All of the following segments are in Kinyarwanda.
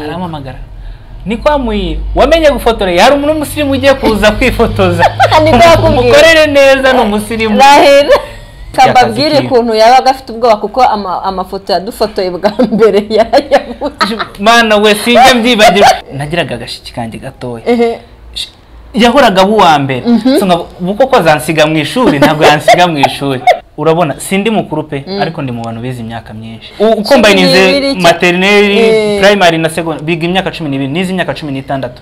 arampamagara niko wamuye wamenye gufotora hari umuntu w'umusirimu ugiye kuza kwifotoza Niko yakubwiye. umukorere neza ni umusirimu rahera kababwire kiwe. ukuntu yabaga afite ubwoba kuko ama- amafoto yadufotoye bwa mbere yarayabuze mana we sinjya mbyibagirwa nagiraga agashiki kanjye gatoya ehe yahoraga aba uwa mbere So nkavuga, ubu koko zansiga mu ishuri ntabwo yansiga mu ishuri urabona sindi mukuru pe ariko ndi mu bantu bize imyaka myinshi U- uko Cumi mbayinize n'ibiri cya- materineri Eh. primary na secondary biga imyaka cumi n'ibiri nize imyaka cumi n'itandatu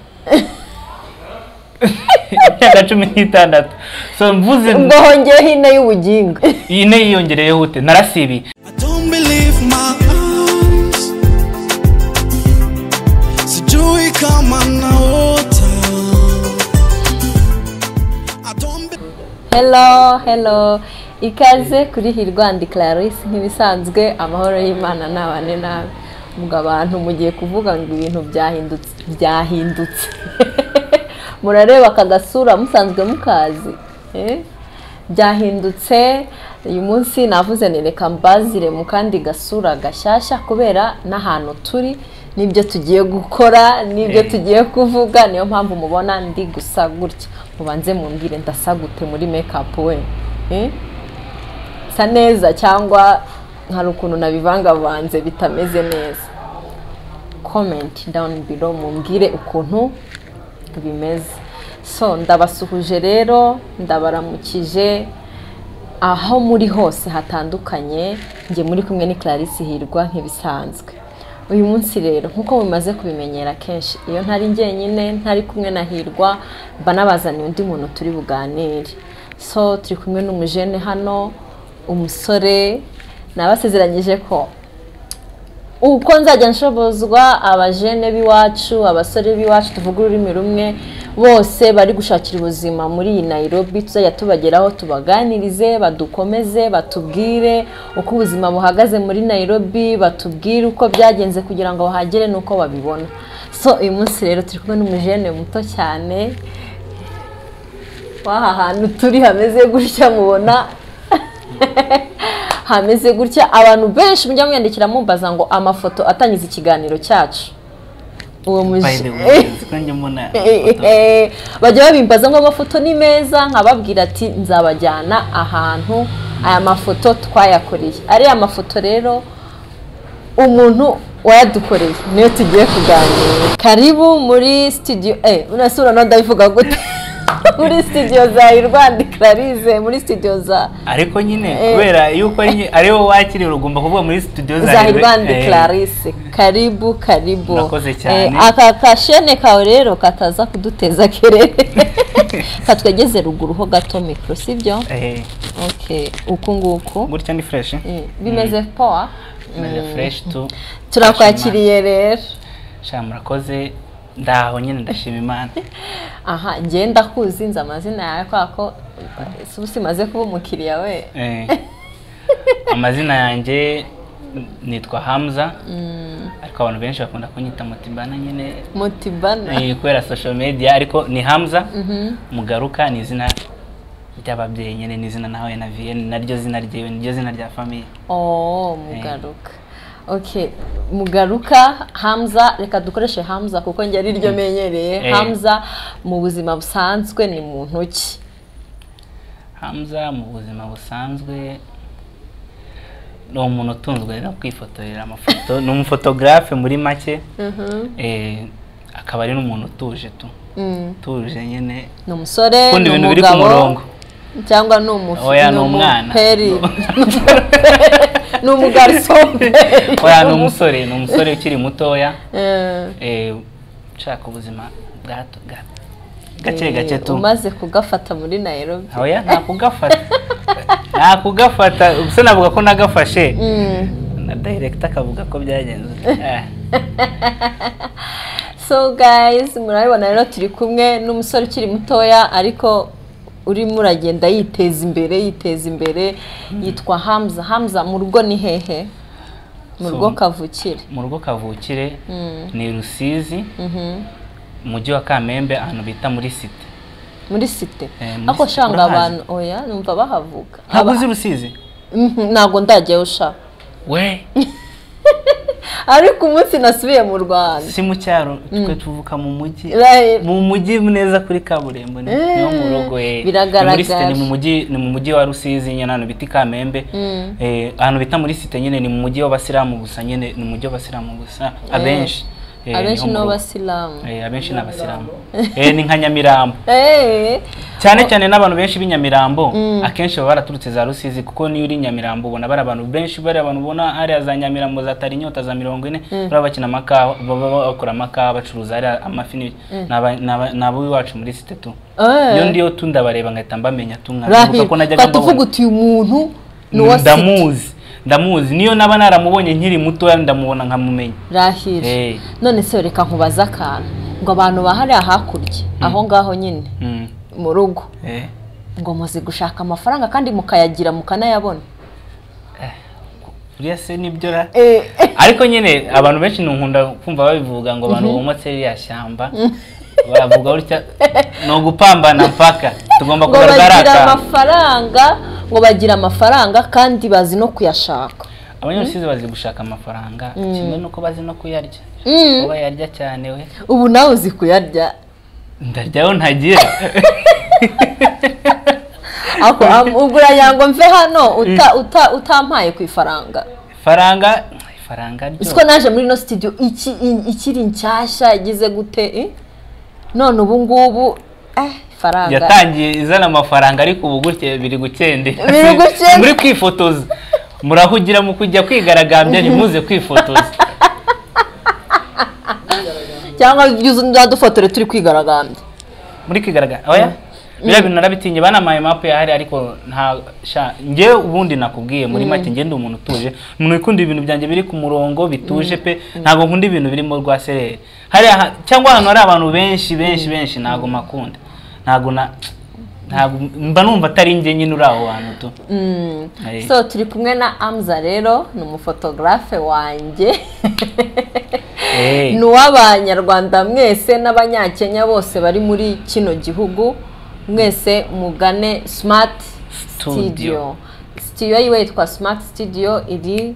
imyaka cumi n'itandatu so mvuze ubwo hongeyeho ine y'ubugingo iyi ne yiyongereyeho ute narasibiye I don't believe my eyes. Sijui kama naota. I don't be- hello hello ikaze kuri hirwandi clarisse nk'ibisanzwe amahoro y'imana ni abane nawe ubwo abantu mugiye kuvuga ngo ibintu byahindutse byahindutse murareba aka gasura musanzwe mukazi eh? byahindutse uyu munsi navuze ni reka mbazire mu kandi gasura gashyashya kubera n'ahantu turi n'ibyo tugiye gukora n'ibyo Eh. tugiye tugiye kuvuga niyo mpamvu mubona ndi gusa gutya mubanze mumbwire ndasa gute muri makeup we Eh? sa neza cyangwa hari ukuntu nabivangavanze bitameze neza comment down below mumbwire ukuntu bimeze so ndabasuhuje rero ndabaramukije aho muri hose hatandukanye njye muri kumwe ni Clarisse Hirwa nk'ibisanzwe uyu munsi rero nk'uko mumaze kubimenyera kenshi iyo ntari njyenyine ntari kumwe na Hirwa mba nabazaniye undi muntu turi buganire so turi kumwe n'umujene hano umusore nabasezeranyije ko uko nzajya nshobozwa abajene b'iwacu abasore b'iwacu tuvuga ururimi rumwe bose bari gushakira ubuzima muri iyi nayirobi tuzajya tubageraho tubaganirize badukomeze batubwire uko ubuzima buhagaze muri nayirobi batubwire uko byagenze kugira ngo bahagere n'uko babibona so uyu munsi rero turi kumwe n'umujene muto cyane w'aha hantu turi hameze gutya mubona hameze gutya abantu benshi mujya mwiyandikira mumbaza ngo amafoto atangiza ikiganiro cyacu uwo by muje the way siko njya mbona ifoto. bajya babimbaza ngo amafoto ni meza nkababwira ati nzabajyana ahantu aya mafoto twayakoreye ariya mafoto rero umuntu wayadukoreye niyo tugiye kuganira karibu muri studio eh urasura no ndabivuga gute muri studio za Irwandi Clarice muri studio za ariko nyine Eh. kubera yuko ari nyi- ari wowe wakiriye ugomba kuvuga muri studio za za Irwandi Eh. Clarisse karibu karibu Murakoze cyane. Eh, aka kashene kawe rero kataza kuduteza kerere katwegeze ruguru ho gato mikoro sibyo Eh, okay uku nguku gutya ni fresh Mm, bimeze poa meze fresh tu turakwakiriye rero sha murakoze ndaho nyine ndashima imana aha ngenda kuzinza amazina yawe kubera ko eh, si usimaze kuba umukiriya we Eh, amazina yanjye nitwa hamza ariko abantu benshi bakunda kunyita mutibana nyine mutibana eh, kubera social media ariko ni hamza mugaruka ni izina ry'ababyeyi nyine ni izina nawe na vienne naryo zina ryewe niryo zina rya famiye oh mugaruka okay mugaruka hamza reka dukoreshe hamza kuko njye ari ryo menyereye Eh. hamza mu buzima busanzwe ni muntu ki Hamza mu buzima busanzwe ni umuntu utunzwe no kwifotorera amafoto ni umufotogarafe muri make eh, akaba ari n'umuntu utuje tu Mm. utuje nyine ni umusore ukunda ni ibintu biri ku umugabo murongo cyangwa ni umufi oya ni umwana umuperi ni umugariso oya ni umusore ni umusore ukiri mutoya Eh, eh, ushaka ubuzima bwato bwa- gake eh, gake tu umaze kugafata muri nairobi oya nakugafata nakugafata ubuse navuga ko nagafashe Mm. na director akavuga ko byagenze Eh. so guys murabibona rero turi kumwe n'umusore ukiri mutoya ariko urimo uragenda yiteza imbere yiteza imbere yitwa hamza hamza mu rugo ni hehe mu So- rugo kavukire mu rugo kavukire Mm. ni rusizi Mhm. umujyi wa kamembe ahantu bita muri site muri site Eh, muri ako site, shanga urahazi? abantu oya numva bahavuga ntabwo Aba- uzi rusizi Mhm, ntabwo ndajyayo ushaka we ariko umunsi nasubiye mu rwanda si mu cyaro twe tuvuka mu mujyi Right. mu mujyi neza kuri kaburimbo ni Eh, no mu rugo eh. biragaragara. Ni muri site, ni mu mujyi ni mu mujyi wa rusizi nyine ahantu bita i kamembe Mm. Eh, ahantu bita muri site nyine ni mu mujyi w'abasilamu gusa nyine ni mu mujyi w'abasilamu gusa abenshi Eh, abenshi niho ni mu rugo. abasilamu Eh, abenshi ni abasilamu Eh, ni nka nyamirambo Eh, cyane cyane n'abantu benshi b'inyamirambo Mm. akenshi baba baraturutse za rusizi kuko niyo uri nyamirambo ubona bari abantu benshi bari abantu ubona hariya za nyamirambo za tarinyota za mirongo ine baba bakina amakawa baba bakora amakawa bacuruza hariya amafi ni n'aba- n'aba- ni abo iwacu muri site tu eh. iyo ndiyo tu ndabareba ngahita mbamenya tu nkabibuka Rahim, ko najyaga fata uvuga mbabona uti uyu muntu ni uwa siti ndamuzi ndamuzi niyo naba naramubonye nkiri mutoya ndamubona nkamumenya rahire Eh. none se reka nkubaze akantu ngo abantu bahariya hakurya aho ngaho nyine Mm. mu rugo Eh. ngo muzi gushaka amafaranga kandi mukayagira mukanayabona buriya se nibyo ra Eh, eh, ariko nyine abantu benshi ntunkunda kumva babivuga ngo abantu bomotse ririya shyamba baravuga gutya ni ugupambana mpaka tugomba ngo kugaragara bagira akantu amafaranga ngo bagira amafaranga kandi bazi no kuyashaka abanyarusizi bazi gushaka amafaranga kimwe nuko bazi no kuyarya Mm. kuba yarya cyane we ubu nawe uzi kuyarya ndaryaho ntagira ako am- ugura yango mve hano uta- uta- utampaye ku ifaranga ifaranga ifaranga ryo uzi ko naje muri ino sitidiyo iki- i- ikiri nshyashya igize gute eh? none ubu ngubu eh, ifaranga yatangiye izana amafaranga ariko ubu gutya biri gukendera Biri gukendera. muri kwifotoza murahugira mu kujya kwigaragambya ntimuze kwifotoza cyangwa yuzu nzadufotore turi kwigaragambya muri kigaragara oya biriya bintu narabitinye banamaye mapu yahari ariko nta sha njye ubundi nakubwiye muri make njye ndi umuntu utuje umuntu ukunda ibintu byanjye biri ku murongo bituje pe ntabwo nkunda ibintu birimo rwa sereri hariya ha- cyangwa ahantu hari abantu benshi benshi benshi ntabwo makunda ntabwo na ntabwo mba numva atari njye nyine uri aho hantu tu Mm. Eh. so turi kumwe na amza rero ni umufotogarafe wanjye Eh. ni uw'abanyarwanda mwese n'abanyakenya bose bari muri kino gihugu mwese mugane simati Studio. sitidiyo sitidiyo yiwe yitwa simati sitidiyo iri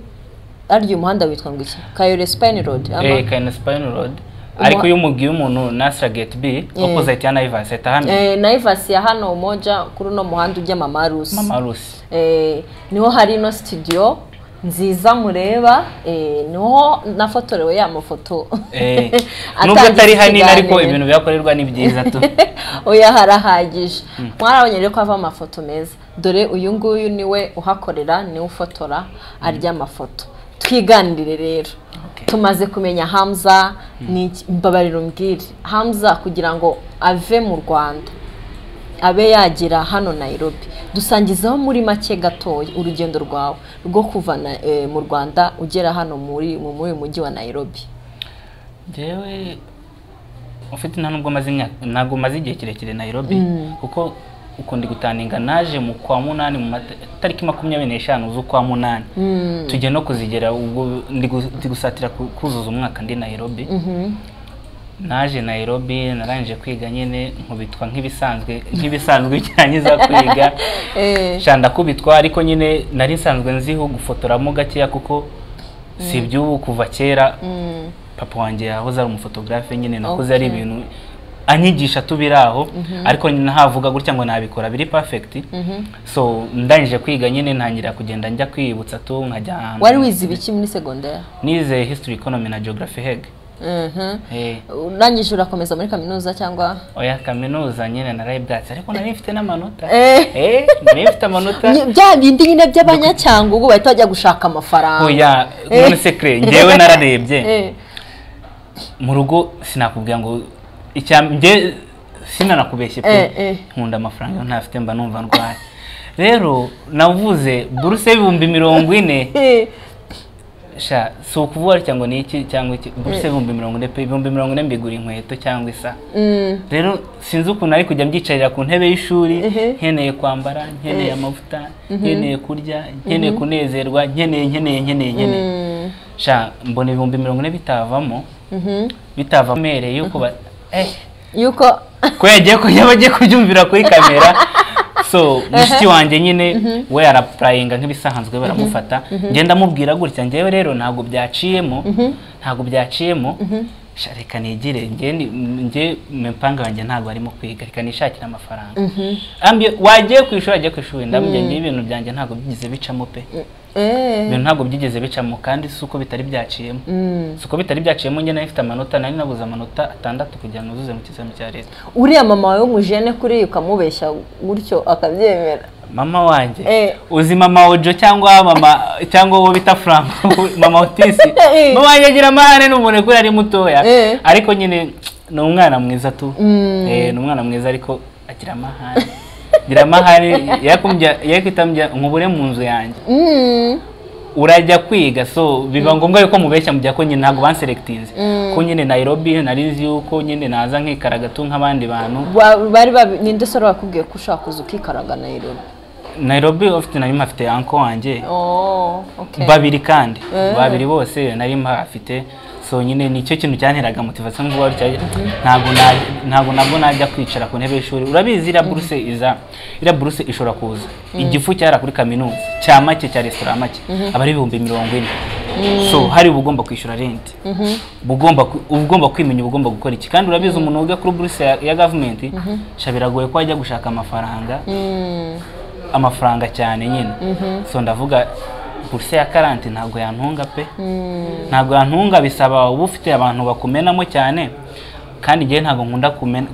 ariya umuhanda witwa ngo iki kayore sipayini rodi eh kayina sipayini rodi ariko iyo umubwiye umuntu nasira geti bi opoziti ya nayivasi ahita ahamenya nayivasi ya hano umoja kuri uno muhanda ujya mamarusi mama rusi Eh, niho hari ino studio nziza mureba eh, niho nafotorewe ya mafoto Eh, nubwo Atangiza atari hanini ariko ikiganiro. ibintu bihakorerwa ni byiza tu oya harahagije mwarabonye rero ko hava amafoto meza dore uyu nguyu niwe uhakorera niwe ufotora arya amafoto twiganirire rero Okay. tumaze kumenya hamza ni iki- mbabarira umbwire hamza kugira ngo ave mu rwanda abe yagera hano Nairobi dusangizaho muri make gatoya urugendo rwawe rwo kuva na- eh, mu rwanda ugera hano muri mu- muri uyu mujyi wa Nairobi njyewe ufite nta nubwo maze imyaka ntabwo maze igihe kirekire Nairobi kuko ukundi gutaninga naje mu kwa munani mu mata- tariki makumyabiri n'eshanu z'ukwa munani tujya no kuzigera ubwo ndi gu- ndi gusatira ku- kuzuza umwaka ndi Nairobi naje Nairobi narangije kwiga nyine nkubitwa nk'ibisanzwe nk'ibisanzwe cyangiza kwiga Eh. sha ndakubitwa ariko nyine nari nsanzwe nziho gufotoramo gakeya kuko si iby'ubu kuva kera papa wanjye yahoze ari umufotogarafe nyine nakoze ari Okay. ibintu anyigisha tubiri aho ariko nyine ntavuga gutya ngo nabikora biri perfect so ndangije kwiga nyine ntangira kugenda njya kwibutsa tu nkajya ahantu. wari wize ibiki muri segonderi nize history economy na geography heg Mhm. eh urangije urakomeza muri kaminuza cyangwa oya kaminuza nyine narayibwatse ariko nari mfite n'amanota Eh. eh nari mfite amanota Ni- bya bindi nyine by'abanyacyangwe ubu bahita bajya gushaka amafaranga oya none sekre njyewe nararebye Eh, mu rugo sinakubwira ngo icya njye sinanakubeshye Eh, pe eh. nkunda amafaranga ntafite mba numva ndwaye rero navuze buruse y'ibihumbi mirongo ine eh, sha si ukuvuga cyangwa ni iki cyangwa iki buruse y'ibihumbi mirongo ine pe ibihumbi mirongo ine mbigura inkweto cyangwa isa mm, rero sinzi ukuntu ari kujya mbyicarira ku ntebe y'ishuri Ehe. nkeneye kwambara nkeneye amavuta nkeneye kurya nkeneye kunezerwa nkeneye nkeneye nkeneye nkeneye mm, sha mbona ibihumbi mirongo ine bitavamo mhm. bitava mere yuko ba eh yuko ko yagiye ku yaba agiye kubyumvira kuri kamera so mushiki wanjye nyine we yarapurayinga nk'ibisanzwe baramufata ngenda amubwira gutya ngewe rero ntabwo byaciyemo ntabwo byaciyemo sha reka nigire nge ni- nge mupanga wanjye ntabwo arimo kwiga reka nishakire amafaranga ambye wagiye ku ishuri agiye ku ishuri ndamubwira ngewe ibintu byanjye ntabwo byigeze bicamo pe Eh. ibintu ntabwo byigeze bicamo kandi si uko bitari byaciyemo Mm. si uko bitari byaciyemo njye nari mfite amanota nari nabuze amanota atandatu kugira ngo nuzuze mu kizami cya leta uriya mama wawe w'umujene kuriya ukamubeshya gutyo akabyemera mama wanjye Eh. uzi mama ojo cyangwa mama cyangwa uwo bita frank mama otisi Eh. mama wanjye agira amahane ni umuntu kubera ari mutoya Eh. ariko nyine ni umwana mwiza tu Mm. Eh, ni umwana mwiza ariko agira amahane agira amahane yakumbya yakwitambya nkubure mu nzu yanjye Mm. urajya kwiga so biba ngombwa yuko mubeshya mujya ko nyine ntabwo banserekitinze Mm. ko nyine Nairobi nari nzi yuko nyine naza nkikaragatu nk'abandi bantu Ba- bari babi- ninde sore bakubwiye ko ushaka kuza ukikaraga Nairobi Nairobi ofite nari mpafite anko wanjye oh okay babiri kandi Eh. babiri bose nari mpafite so nyine nicyo kintu cyanteraga motivation ngo wari cyari ntabwo na- ntabwo nabwo najya kwicara ku ntebe y'ishuri urabizi iriya buruse iza iriya buruse ishobora kuza igifu cyara kuri kaminuza cya make cya resitora make aba ari ibihumbi mirongo ine so hari uba ugomba kwishyura renti uba ugomba ku- uba ugomba kwimenya uba ugomba gukora iki kandi urabizi umuntu wiga kuri buruse ya, ya gavumenti sha biragoye ko ajya gushaka amafaranga Mm. amafaranga cyane nyine so ndavuga buruse ya karanti ntabwo yantunga pe ntabwo yantunga bisaba uba ufite abantu bakumenamo cyane kandi njyewe ntabwo nkunda kumen-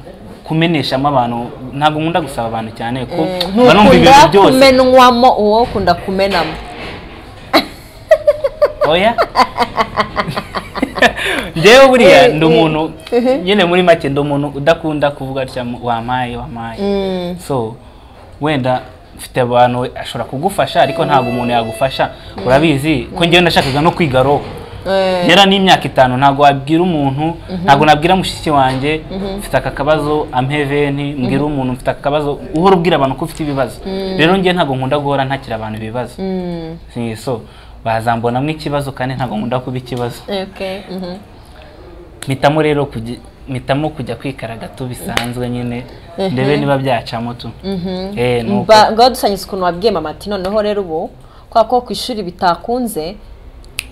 kumeneshamo abantu ntabwo nkunda gusaba abantu cyane ko mba numva ibintu ntukunda byose kumenwamo uwo ukunda kumenamo oya njyewe buriya Eh, ndi eh. umuntu nyine muri make ndi umuntu udakunda kuvuga atya wampaye wampaye Mm. so wenda mfite abantu we- ashobora kugufasha ariko ntabwo umuntu yagufasha urabizi ko njyewe nashakaga no kwiga roho Eh. yara n'imyaka itanu ntabwo wabwira umuntu ntabwo nabwira mushiki wanjye mfite aka kabazo ampe veni mbwira umuntu mfite aka kabazo uhora ubwira abantu ko ufite ibibazo rero njye ntabwo nkunda guhora ntakira abantu ibibazo Mm. Si- so bazambonamo ikibazo kandi ntabwo nkunda kuba ikibazo okay mhm. mpitamo rero kujya mpitamo kujya kwikaragatu bisanzwe nyine ndebe niba byacamo tu Eh, ni uko. Mba- ngaho dusanyitse ukuntu wabwiye mama ati noneho rero ubu kubera ko ku ishuri bitakunze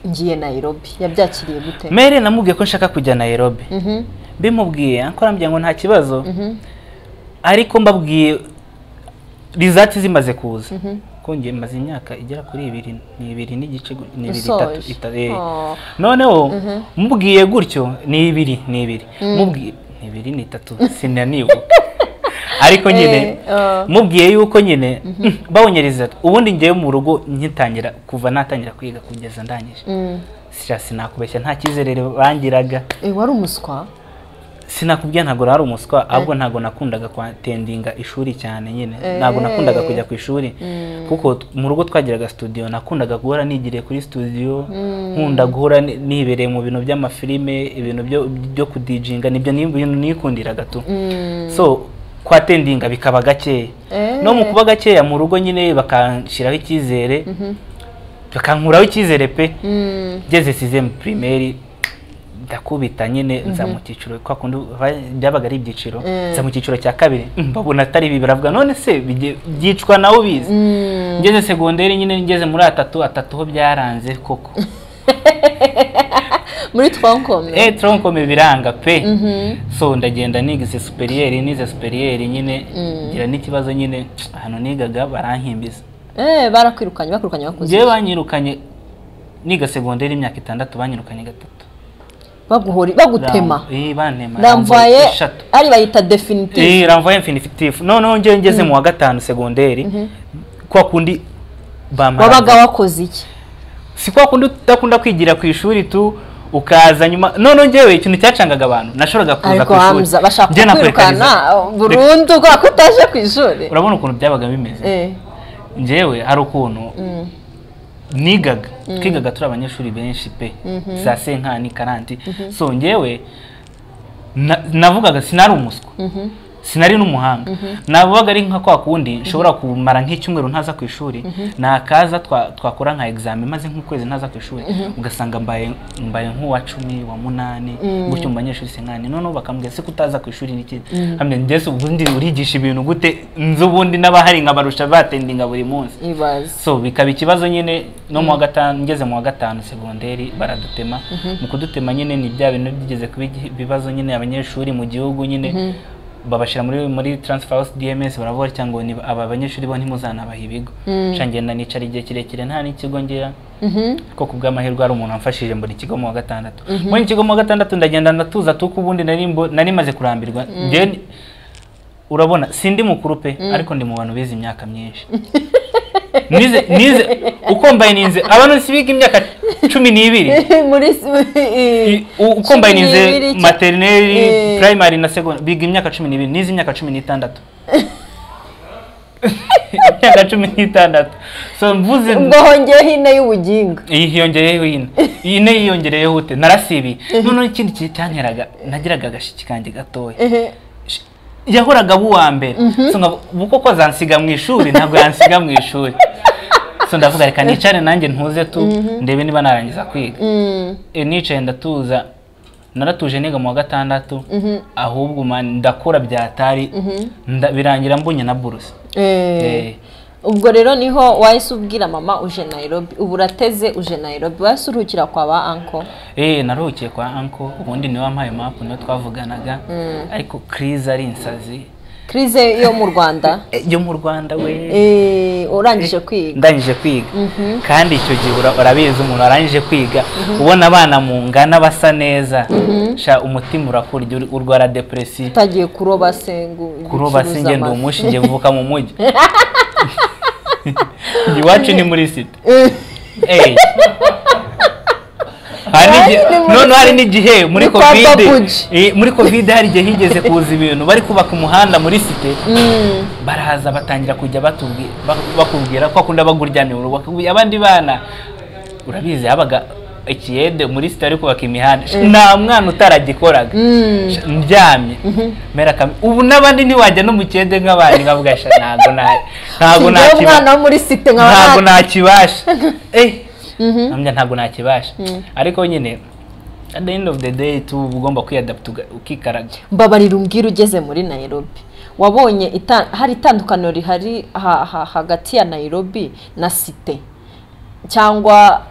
ngiye Nairobi yabyakiriye gute mere namubwiye ko nshaka kujya Nairobi Mhm. bimubwiye ariko arambwira ngo nta kibazo ariko mbabwiye rizati zimaze kuza kongera maze imyaka igera kuri ibiri ni ibiri n'igice gu- ni ibiri itatu Usoje. ita- eh. Oh. noneho mubwiye gutyo ni ibiri ni ibiri mubwiye ni ibiri ni itatu sinaniwe ariko nyine Eh, oh. mubwiye yuko nyine babonye rizati ubundi ngewe mu rugo nkitangira kuva natangira kwiga kugeza ndangije Mm. sira sinakubeshya nta cyizere bangiraga Eh, wari umuswa sinakubwira ntabwo ari umuswa ahubwo ntabwo nakundaga kwatendinga ishuri cyane nyine ntabwo nakundaga kujya ku ishuri kuko t- mu rugo twagiraga studio nakundaga guhora nigiriye kuri studio nkunda guhora ni- nibereye mu bintu by'amafilime ibintu byo byo kudijinga nibyo ni ibintu nikundiraga tu so kwatendinga bikaba gakeya Eh. no mu kuba gakeya mu rugo nyine bakanshyiraho icyizere bakankuraho icyizere pe Mm. ngeze sizemu pirimeri ndakubita nyine nza mu cyiciro kwa kundi ba- byabaga ari ibyiciro Mm. nza mu cyiciro cya kabiri mm, babona atari ibi baravuga none se bijye- byicwa nawe ubizi Mm. ngeze segonderi nyine ngeze muri atatu atatu ho byaranze koko muri twankome eh tronkome biranga pe Mhm. so ndagenda nigize superiyeri nize superiyeri nyine Mm. ngira n'ikibazo nyine ahantu nigaga barankimbiza Eh, barakwirukanye bakwirukanye bakuze njyewe banyirukanye niga segonderi imyaka itandatu banyirukanye gatatu baguhori bagutema Ram- eh, bantema ramvaye ramvaye eshatu ari bayita definitive Eh, ramvaye infinitive noneho njyewe ngeze mu wa gatanu segonderi kwa kundi bamara wabaga wakoze iki si kwa kundi udakunda kwigira ku ishuri tu ukaza nyuma noneho njyewe ikintu cyacangaga abantu nashoboraga kuza ariko ku hamza ishuri bashaka Njye kukwirukana nakurikariza. uh, burundu kubera ko utaje ku ishuri urabona ukuntu byabaga bimeze Eh, njyewe hari ukuntu mm, nigaga twigaga turi abanyeshuri benshi pe za senkani karanti so njyewe na- navugaga sinari umuswa mhm. sinari n'umuhanga navugaga ari nka kwa kundi nshobora kumara nk'icyumweru ntaza ku ishuri nakaza twa- twakora nka examen maze nk'ukwezi ntaza ku ishuri ugasanga mbaye mbaye nk'uwa cumi wa munani gutyo mu banyeshuri sinkani noneho bakambwira se kutaza ku ishuri ni iki hamwe ndetse ubundi urigisha ibintu gute nzi ubundi n'abahari nkabarusha batendinga buri munsi ibaze so bikaba ikibazo nyine no mu wa gatanu ngeze mu wa gatanu segonderi baradutema mu kudutema nyine ni bya bintu byigeze kuba igi- ibibazo nyine abanyeshuri mu gihugu nyine babashyira muri muri transfer house DMS baravuga cyangwa ngo ni aba banyeshuri bo ntimuzanabaha ibigo nshangenda nicara igihe kirekire nta n'ikigo ngera ko ku bw'amahirwe hari umuntu wamfashije mbona ikigo mu wa gatandatu mbona ikigo mu wa gatandatu ndagenda ndatuza tuko ubundi nari mbo- nari maze kurambirwa Njyewe- urabona sindi mukuru pe ariko ndi mu bantu bize imyaka myinshi nize nize ukombayininze abantu si biga imyaka cumi n'ibiri muri I- u- ukombayininze materineri Eh. primary na secondary biga imyaka cumi n'ibiri nize imyaka cumi n'itandatu imyaka cumi n'itandatu so mvuze ubwo hongeyeho ine y'ubuginga iyi hiyongereyeho ine iyi ne yiyongereyeho ute narasibiye noneho ikindi kintu cyanteraga nagiraga agashiki kanjye gatoya Ehe. Sh- yahoraga aba uwa mbere So nkavuga, ubu koko azansiga mu ishuri ntabwo yansiga mu ishuri so ndavuga reka nicare nanjye ntuze tu ndebe niba narangiza kwiga Mm. E, nicaye ndatuza naratuje niga mu wa gatandatu ahubwo man ndakora byatari nda- birangira mbonye na buruse Eh. Eh, ubwo rero niho wahise ubwira mama uje Nairobi ubu urateze uje Nairobi wahise uruhukira kwa ba anko Eh, naruhukiye kwa anko ubundi niwe wampaye mapu niwe twavuganaga ariko Chris ari insazi kirize yo mu rwanda Eh, yo mu Rwanda we Eh, urangije kwiga ndangije kwiga kandi icyo gihe ura- urabizi umuntu arangije kwiga ubona abana mungana basa neza sha umutima urakurya uri- urwara depresi utagiye kuroba sengu kuroba si njye ndi umushi njye mvuka mu mujyi Njye iwacu ni muri site Eh. Hari n'igihe- Iwacu ni muri noneho hari site. n'igihe muri Ni kwa kovide Babuji. eh, muri kovide hari igihe higeze kuza ibintu bari kubaka umuhanda muri site Mm. baraza batangira kujya batubwi- bak- bakubwira ko akunda baguryamye mu rugo bakakubwira abandi bana urabizi habaga ikiyede muri site ariko kubaka imihanda Sh- nta mwana utaragikoraga Mm. Sh- ndyamye mera kame ubu n'abandi ntiwajya no mu kiyede nk'abandi nkavuga sha ntago na- ntago Njyewe umwana nakiba- wo muri site nkaba ntago nta- nakibasha eh nkamya ntago nakibasha ariko nyine at the end of the day tu uba ugomba kwiyadapt ukikaraga mbabarira umbwira ugeze muri Nairobi wabonye ita- hari itandukaniro rihari ha- ha- hagati ya Nairobi na site cyangwa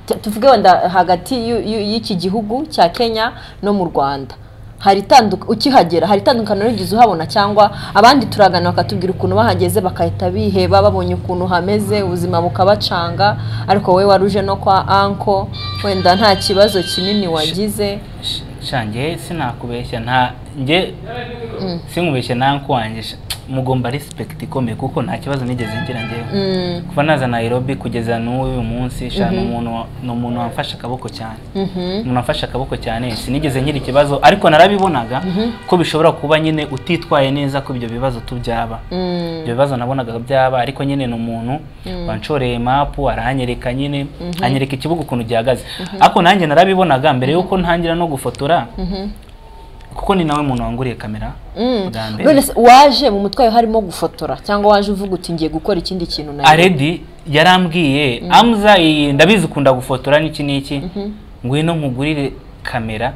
t- tuvuge wenda hagati y'u- y'u- y'iki gihugu cya Kenya no mu Rwanda hari itanduka ukihagera hari itandukaniro rigeze uhabona cyangwa abandi turaganira bakatubwira ukuntu bahageze bakahita biheba babonye ukuntu hameze ubuzima bukabacanga ariko wowe waruje no kwa anko wenda nta kibazo kinini wagize Sh- sha njye sinakubeshya nta njye sinkubeshya nta nkwanjye sha. mugomba respect ikomeye kuko nta kibazo nigeze ngira njyewe Mm, kuva naza Nairobi kugeza n'uyu munsi sha ni umuntu wa- ni umuntu wamfashe akaboko cyane mhm. umuntu afashe akaboko cyane sinigeze ngira ikibazo ariko narabibonaga ko bishobora kuba nyine utitwaye neza ko ibyo bibazo tubyaba Mm. ibyo bibazo nabonaga byaba ariko nyine ni umuntu wanshoreye mapu arahanyereka nyine anyereka ikibuga ukuntu gihagaze ariko nanjye narabibonaga mbere yuko ntangira no gufotora kuko ni nawe muntu wanguriye kamera Mm. bwa mbere. none se waje mu mutwe wawe harimo gufotora cyangwa waje uvuga uti ngiye gukora ikindi kintu nawe aredi yarambwiye amza iyi ndabizi ukunda gufotora n'iki n'iki ngwino nkugurire kamera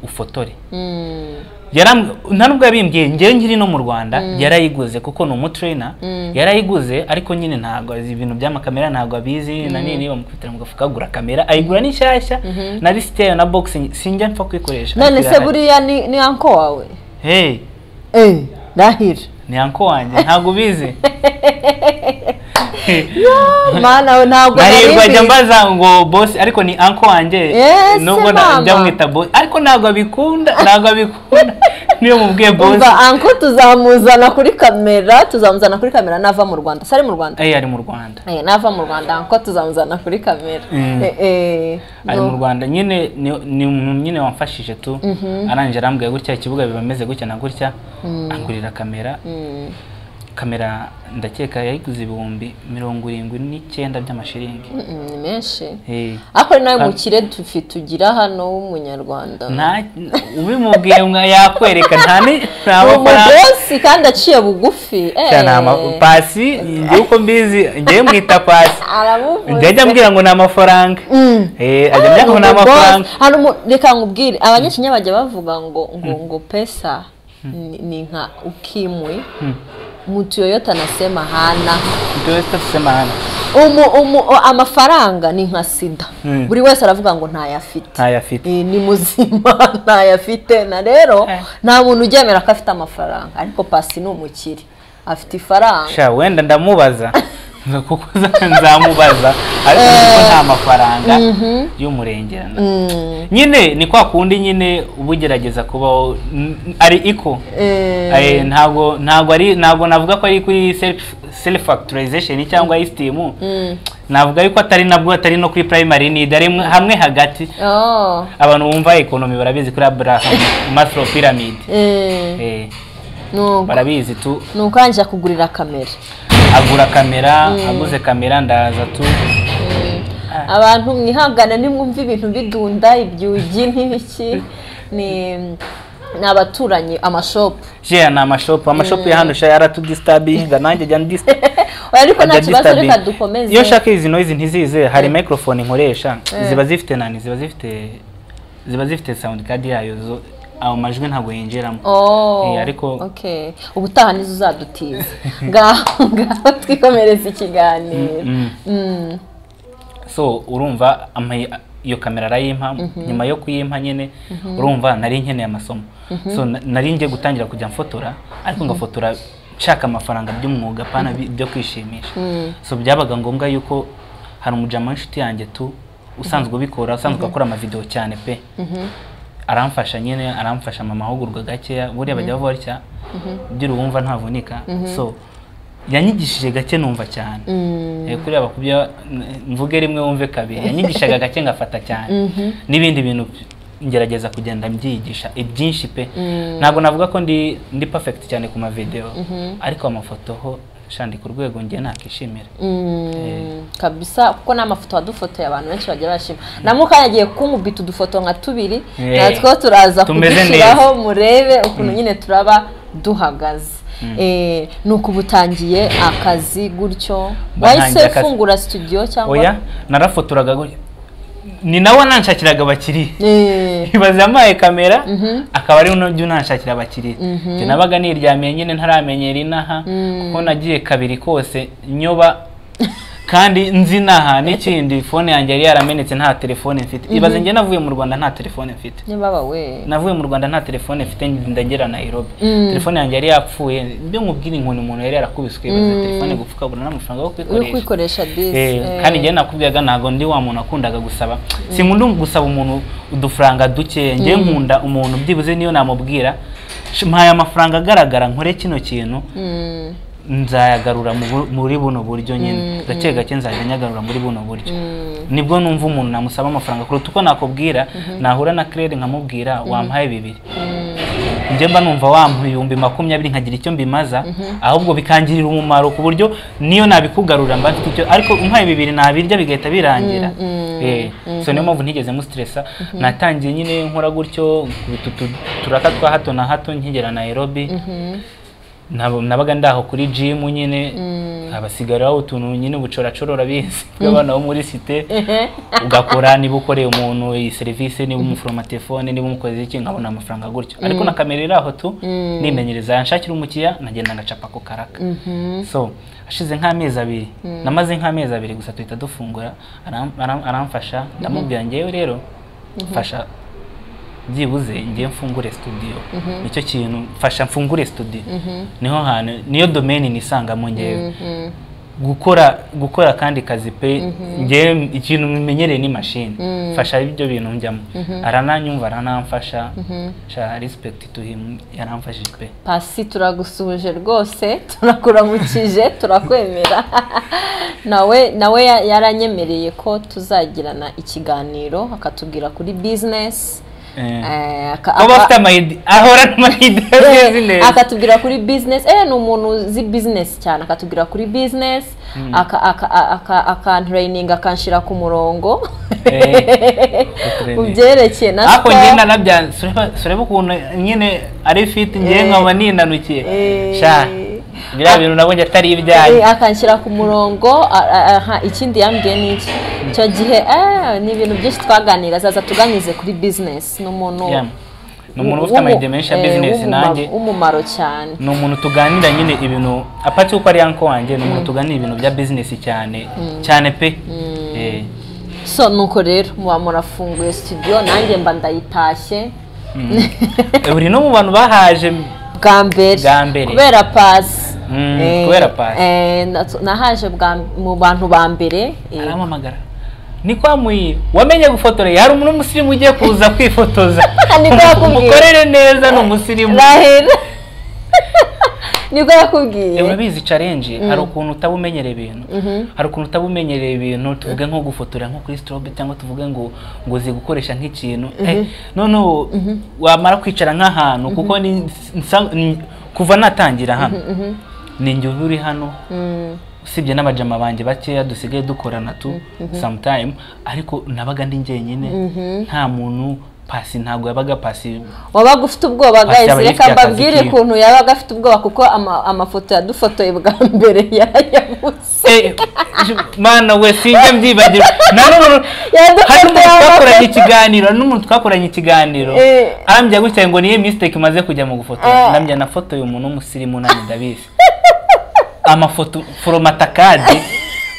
ufotore Mm. Yaram- nta nubwo yabimbwiye njyewe nkiri no mu rwanda yarayiguze kuko ni umutrainer yarayiguze ariko nyine ntabwo azi ibintu by'amakamera ntabwo abizi na nini bamukubitira mu gafuka agura kamera ayigura n'ishyashya na lisite yayo na boxing sinjya mpfa kuyikoresha none se Irahari. buriya ni ni anko wawe hey eh ndahira ni anko wanjye ntabwo ubizi mana we ntabwo nahirwa nari ajya mbizi. mbaza ngo boss ariko ni anko wanjye Yes, nubwo na- mama. njya mwita boss ariko ntabwo abikunda ntabwo abikunda niyo mubwiye boss umva anko tuzamuzana kuri kamera tuzamuzana kuri kamera nava mu rwanda sari mu rwanda Eh, ari mu rwanda Eh, nava mu rwanda anko tuzamuzana kuri kamera Mm. Eh, eh, ari mu no. rwanda nyine ni ni umuntu nyine wamfashije tu arangije arambwira gutya ikibuga biba bimeze gutya na gutya angurira kamera Mm. kamera ndakeka yayiguze ibihumbi mirongo irindwi n'icyenda by'amashiringi Mm, ni menshi Eh, ariko nawe Kandi- mukire tufi tugira hano w'umunyarwanda nta ubimubwiye mwa- yakwereka nta ni- nta ni mafaranga umugosi kandi aciye bugufi cyane ama- pasi njyewe uko mbizi njyewe mwita pasi njya ajya aramuvuze ambwira ngo ni amafaranga Mm. Eh, ajya ambwira ngo ni Ni umugosi. amafaranga Hari umu- reka nkubwire abanyakinya bajya bavuga ngo ngo ngo pesa ni ni nka ukimwe Mm. mtu yoyote anasema hana Ndio sasa tusema hana umu, umu, o- amafaranga ni nka sida Mm. buri wese aravuga ngo ntayafite ntayo afite Eh, ni muzima ntayafite na rero Eh. nta muntu uryemera ko afite amafaranga ariko pasi ni umukire afite ifaranga sha wenda ndamubaza Nga kuko za- nzamubaza ariko nzi ko nta mafaranga y'umurengerano Mm, nyine ni kwa kundi nyine uba ugerageza kubaho n- ari iko eh, Eh, ntabwo ntabwo ari ntabwo navuga ko ari kuri self self factorization cyangwa isitimu mm. navuga yuko atari nabwo atari no kuri primary need ari mwe- hamwe hagati Oh, abantu bumva economy barabizi kuri Abraham Maslow pyramid eh, eh, nuko barabizi tu nuko yanjye kugurira kamera agura kamera aguze kamera ndaza tu abantu mwihangane nimwumve ibintu bidunda ibyugi n'ibiki ni ni abaturanyi amashopu je ni amashopu amashopu ya hano sha yaratudistabinga nanjye jya ndista oya ariko nta ajya kibazo reka distabinga. dukomeze iyo nshaka izi noise ntizize hari microphone nkoresha ziba zifite nani ziba zifite ziba zifite sound card yayo zo ayo majwi ntabwo yinjiramo Oh, Eh, ariko- okay. ubutaha nizo uzadutiza ngaho ngaho twikomereze ikiganiro Mm. Mm, so urumva ama- iyo kamera arayimpa nyuma yo kuyimpa nyine urumva nari nkeneye amasomo so na- nari ngiye gutangira kujya mfotora ariko ngafotora nshaka amafaranga by'umwuga pana bi- byo kwishimisha Mm. so byabaga ngombwa yuko hari umujama w'inshuti yanjye tu usanzwe ubikora usanzwe akora amavidewo cyane pe aramfasha nyine aramfasha mu mahugurwa gakeya buriya bajya bavuga batya ugira uwumva ntavunika so yanyigishije gake numva cyane mm, Eh, kuriya bakubye mvuge rimwe wumve kabiri yanyigishaga gake ngafata cyane n'ibindi bintu ngerageza kugenda mbyigisha ibyinshi pe ntabwo navuga ko ndi ndi perfect cyane ku mavideo ariko amafoto ho shandi ku rwego ngiye nakishimira mm, kabisa kuko ni amafoto wadufotoye abantu benshi bagiye bashima na mukanya agiye kunkubita udufoto nka tubiri Eh, natwo turaza tumeze kudushyiraho murebe ukuntu nyine turaba duhagaze Eh, ni uko uba utangiye akazi gutyo ntangiye wahise akazi. fungura studio oya cyangwa narafotoraga gutya. ni nawe nanshakiraga abakiriya Eh, ibaze yampaye kamera akaba ari unajya unanshakira abakiriya Njye nabaga niryamiye nyine ntaramenyera inaha kuko nagiye kabiri kose nyoba kandi nzi inaha n'ikindi fone yanjye yari yaramenetse nta telefone mfite ibaze njye navuye mu rwanda nta telefone mfite niba we navuye mu rwanda nta telefone mfite ndagera nairobi Mm. telefone yanjye yari yapfuye mbyo mubwira inkoni umuntu yari yarakubiswe ibaze telefone gupfa ukabura n'amafaranga yo uri kwikoresha kwikoresha disi Eh, kandi njyewe nakubwiraga ntabwo ndi wa muntu wakundaga gusaba sinkunda gusaba umuntu udufaranga duke njyewe nkunda umuntu byibuze niyo namubwira "Sh- mpaye amafaranga agaragara nkore kino kintu Mm, nzayagarura mu bu- muri buno buryo nyine gake gake nzajya nyagarura muri buno buryo mm, nibwo numva umuntu namusaba amafaranga kuruta uko nakubwira nahura na Claire nkamubwira wampaye bibiri mm. njye mba numva wampa ibihumbi makumyabiri nkagira icyo mbimaza ahubwo bikangirira umumaro ku buryo niyo nabikugarura mba mfite icyo ariko umpaye bibiri nabirya bigahita birangira Eh, so niyo mpamvu ntigeze musitiresa natangiye nyine nkora gutyo nkubita utu- turaka twa hato na hato nkigera Nairobi Nabo- nabaga ndaho kuri gym nyine abasigaraho utuntu nyine ubucoracorora bizi bw'abana bo muri site ugakora niba ukoreye umuntu iyi serivisi niba umuforoma telefone niba umukoze iki nkabona amafaranga gutyo ariko na kamera iri aho tu nimenyereza yanshakira umukiriya nagenda ngacapa ako karaka so hashize nk'amezi abiri namaze nk'amezi abiri gusa duhita dufungura aram- aram- aramfasha ndamubwira ngewe rero mfasha byibuze ngiye mfungure studio nicyo kintu mfasha mfungure studio niho hantu niyo domain nisangamo ngewe gukora gukora akandi kazi pe ngewe ikintu menyereye ni mashini mfasha ibyo bintu njyamo arananyumva aranamfasha sha respect to him yaramfashije pe pasi turagusuje rwose turakuramukije turakwemera nawe nawe ya- yaranyemereye ko tuzagirana ikiganiro akatubwira kuri bizinesi Eh, aka- kuba aka- afite amayidi ahora n'amayidi ya Eh, bizinesi akatubwira kuri business eh ni umuntu uzi business cyane akatubwira kuri business aka- aka- aka- akantrayininga akanshyira ku murongo Eh, mu byerekeye na ariko siporo. ngenda nabyanze sureba- sureba ukuntu nyine ari fiti ngewe Eh. nkaba ninanukiye Eh. sha biriya bintu nabonye atari ibyanyu Eh, akanshyira ku murongo a- a- aha ikindi yambwiye ni iki icyo gihe eh, ni ibintu byinshi twaganira zaza tuganize kuri business ni umuntu Yeah. ni umuntu ufite amayidi menshi ya eh, bizinesi w'umuma- nanjye w'umumaro cyane ni umuntu tuganira nyine ibintu apati uko ari yanko wanjye ni umuntu tuganira ibintu bya bizinesi cyane cyane pe Eh. so nuko rero muba murafunguye studio nanjye mba ndayitashye buri no mu bantu bahaje bwa mbere Bwa mbere. kubera pasi Mm, Eh, kubera pasi. eh, natu- nahaje bwa- mu bantu ba mbere eh, arampamagara ni kwa muyi wamenye gufotora hari umuntu w'umusirimu ugiye kuza kwifotoza Niko yakubwiye. umukorere neza ni umusirimu rahera nibwo Eh, yakubwiye urabizi challenge hari ukuntu utaba umenyereye ibintu hari ukuntu utaba umenyereye ibintu tuvuge nko gufotora nko kuri strobe cyangwa tuvuge ngo ngo uzi gukoresha nk'ikintu Eh, noneho wamara kwicara nk'ahantu kuko ni- nsa- ni- kuva natangira hano ni njye uba uri hano Mm, usibye n'abajama banjye bakeya dusigaye dukorana tu sometime ariko nabaga ndi njyenyine nta muntu pasi ntabwo yabaga pasi wabaga ufite ubwoba Afite guys abayifite reka akazi mbabwire kiwe. ukuntu yabaga afite ubwoba kuko ama- amafoto yadufotoye bwa mbere yarayabuze Eh, mana we sinjya mbyibagirwa na n'ubu hari yadufotoye n'umuntu twakoranye amafoto ikiganiro hari n'umuntu twakoranye ikiganiro Eh. arambya gutya ngo niyo mistake maze kujya mu gufotora Ah. nambya nafotoye umuntu w'umusirimu nanjye ndabizi amafoto foromatakadi